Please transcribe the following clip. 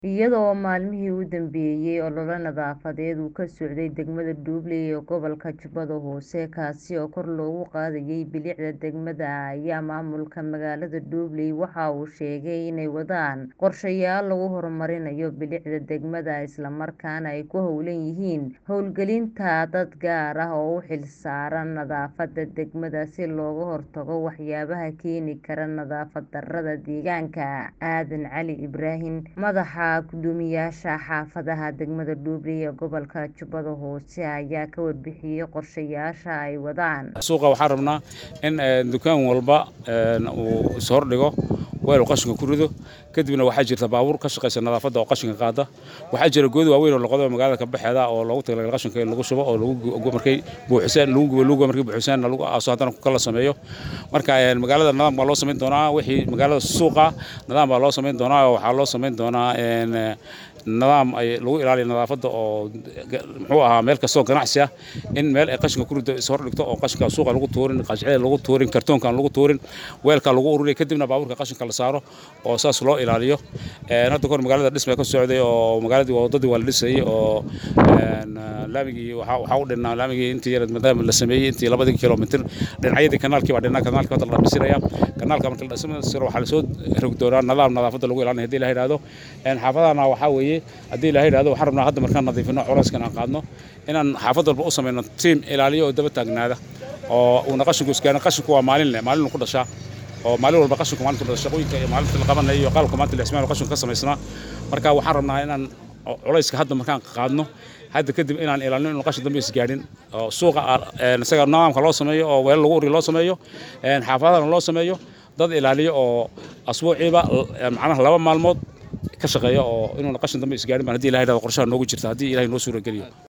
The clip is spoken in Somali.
iyada oo maalmihii u dambeeyay olole nadaafadeed uu ka socday degmada Dublin ee gobolka Jubbada Hoose kaasi oo kor loogu qaadayay bilicda degmada ayaa maamulka magaalada Dublin waxa uu sheegay inay wadaan qorshayaal lagu horumarinayo bilicda degmada isla markaana ay ku howlan yihiin hawlgelinta dad gaar ah oo u xilsaaran nadaafadda degmada si looga hortago waxyaabaha keeni kara nadaafad darrada deegaanka aadan cali ibraahim madaxa guddoomiyaasha xaafadaha degmada Dublin ee gobolka Jubbada Hoose ayaa ka warbixiyay qorshayaasha ay wadaan suuqa waxaan rabnaa in dukaan walba uu is hordhigo weel uu qashinka ku rido kadibna waxaa jirta baabuur ka shaqaysa nadaafadda oo qashinka qaada waxaa jira goodi waaweyn oo loqodo magaalada ka baxeeda oo loogu talagalay qashinka in lagu shubo oo lagu markay buuxisaan lagu gubo lagu markay buuxisaan lagu aaso haddana kala sameeyo marka magaalada nidaam baa loo samayn doonaa wixii magaalada suuqa nidaam baa loo samayn doonaa oo waxaa loo samayn doonaa nidaam ay lagu ilaaliyo nadaafadda oo muxuu ahaa meel kastoo ganacsi ah in meel ay qashinka ku rido is hor dhigto oo qashinka suuqa lagu tuurin qashicada lagu tuurin kartoonka aan lagu tuurin weelka lagu ururiyo kadibna baabuurka qashinka la saaro oo saas loo ilaaliyo hadda kahor magaalada dhisma ka socday oo magaaladii wadadii waa la dhisayay oo laamigii waxaa u dhinnaa laamigii intii yar maadaama la sameeyey intii labadii kilomitir dhinacyadii kanaalkii baa dhinnaa kanaalkii hadda la dhisiraya kanaalka marka la dhisiro waxaa lasoo rog doonaa nidaam nadaafadda lagu ilaalinaya hadii la yidhaahdo xaafadahana waxaa weeye haddii la yidhahdo waxaan rabnaa hadda markaan nadiifino culayskan aan qaadno inaan xaafad walba u samayno tiim ilaaliyo oo daba taagnaada oo uuna qashinku isgaano qashinku waa maalinle maalin ku dhashaa oo maalin walba qashinku maalin ku dhasha shaqooyinka iyo maalinta la qabanayo iyo qalabka maanta la ismaalo qashinku ka samaysnaa marka waxaan rabnaa inaan culayska hadda markaan qaadno hadda kadib inaan ilaalino inuu qashin dambe isgaadhin oo suuqa isaga nidaamka loo sameeyo oo weel lagu uriyo loo sameeyo xaafadahana loo sameeyo dad ilaaliyo oo asbuuciiba macnaha laba maalmood ka shaqeeya oo inuuna qashin dambe isgaadhin baan haddii ilahay dhahdo qorshaha noogu jirta haddii ilahay noo suura geliyo